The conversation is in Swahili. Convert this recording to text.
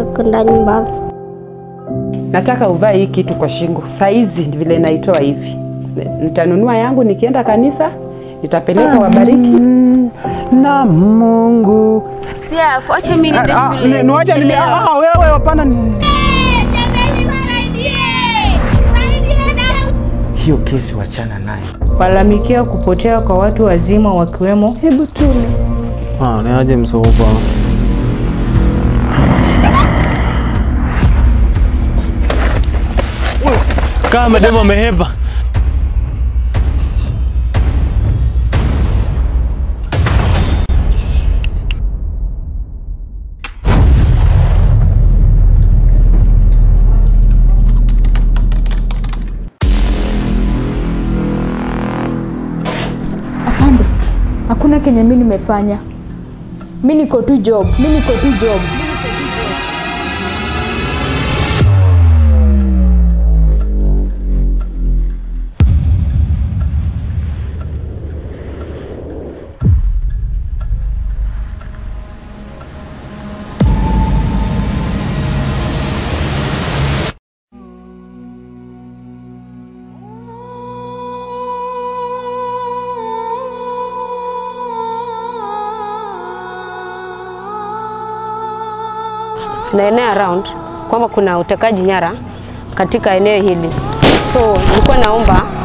nataka kwenda nyumbani. Nataka uvae hii kitu kwa shingo saizi vile naitoa hivi. Nitanunua yangu nikienda kanisa, nitapeleka wabariki. na Mungu. Siaf, acha mimi niende Ah, shule. ni- niwache nime nichelewe. ah, wewe hapana. ni- Hiyo kesi wachana naye. Walalamikia kupotea kwa watu wazima wakiwemo Hebu tule. Ah, ni aje msopa. Kama demo amehepa. Afande, hakuna kenye mi nimefanya. Mi niko tu job, mi niko tu job. tunaenea around kwamba kuna utekaji nyara katika eneo hili, so nilikuwa naomba